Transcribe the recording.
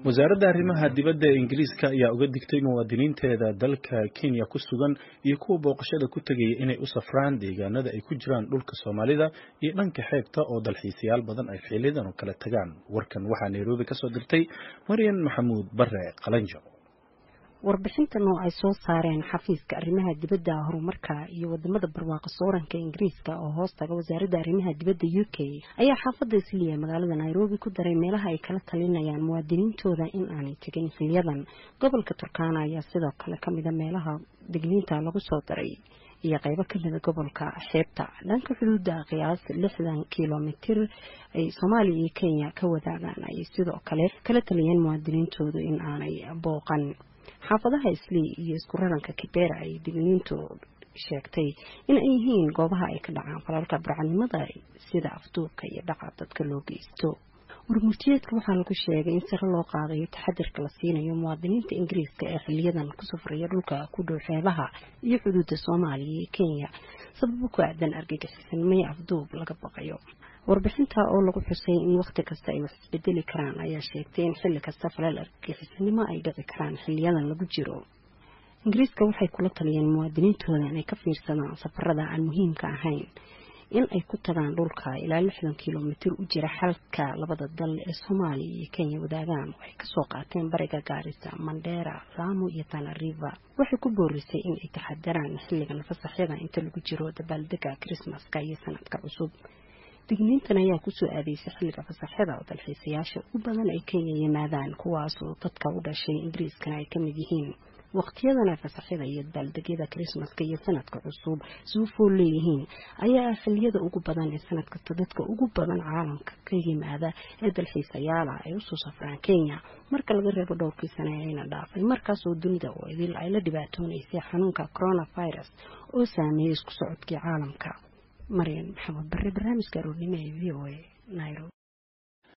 wasaaradda arrimaha dibadda ee ingiriiska ayaa uga digtay muwaadiniinteeda dalka kenya ku sugan iyo kuwa booqashada ku tegaya inay u safraan deegaanada ay ku jiraan dhulka soomaalida iyo dhanka xeebta oo dalxiisayaal badan ay xilidan oo kala tagaan warkan waxaa nairobi kasoo dirtay maryan maxamuud bare qalanjo warbixintan oo ay soo saareen xafiiska arrimaha dibadda horumarka iyo wadamada barwaaqo sooranka ingiriiska oo hoos taga wasaaradda arrimaha dibadda u k ayaa xaafadda isliya magaalada nairobi ku daray meelaha ay kala talinayaan muwaadiniintooda in aanay tegin xiliyadan gobolka turkana ayaa sidoo kale kamida meelaha digniinta lagu soo daray iyo qaybo kamida gobolka xeebta dhanka xuduudda qiyaas lixdan kilomitir ay soomaaliya iyo kenya ka wadaagaan ayay sidoo kale kala taliyeen muwaadiniintoodu in aanay booqan xaafadaha islii iyo isku raranka kibera ay digniintu sheegtay in ay yihiin goobaha ay ka dhacaan falalka barcanimada sida afduubka iyo dhaca dadka loo geysto warmurtiyeedka waxaa lagu sheegay in sare loo qaadayo taxadirka la siinayo muwaadiniinta ingiriiska ee xiliyadan ku safraya dhulka ku dhow xeebaha iyo xuduudda soomaaliya iyo kenya sababo ku aadan argagixisanimay afduub laga baqayo warbixinta oo lagu xusay in wakhti kasta ay wax isbedeli karaan ayaa sheegtay in xilli kasta falal argagixisanimo ay dhici karaan xiliyadan lagu jiro ingiriiska waxay kula taliyeen muwaadiniintooda inay ka fiirsadaan safarada aan muhiimka ahayn in ay ku tagaan dhulka ilaa lixdan kilomitir u jira xalka labada dal ee soomaaliya iyo kenya wadaagaan waxay kasoo qaateen bariga gaarisa mandheera laamo iyo tanariva waxay ku boorisay in ay taxadaraan xilligan fasaxyada inta lagu jiro dabaaldega krismaska iyo sanadka cusub digniintan ayaa kusoo aadeysay xilliga fasaxyada oo dalxiisayaasha ugu badan ay kenya yimaadaan kuwaasoo dadka u dhashay ingiriiskana ay kamid yihiin waqtiyadana fasaxyada iyo dabaaldegyada krismaska iyo sanadka cusub suufoo leeyihiin ayaa ah xiliyada ugu badan ee sanad kasta dadka ugu badan caalamka ka yimaada ee dalxiisayaala ay usoo safraan kenya marka laga reebo dhowrkii sane ayna dhaafay markaasoo dunida oo idil ay la dhibaatoonaysay xanuunka coronavirus oo saameeyey isku socodkii caalamka maryan maxamed bare barnaamijka aroornimo ee v o a nairobi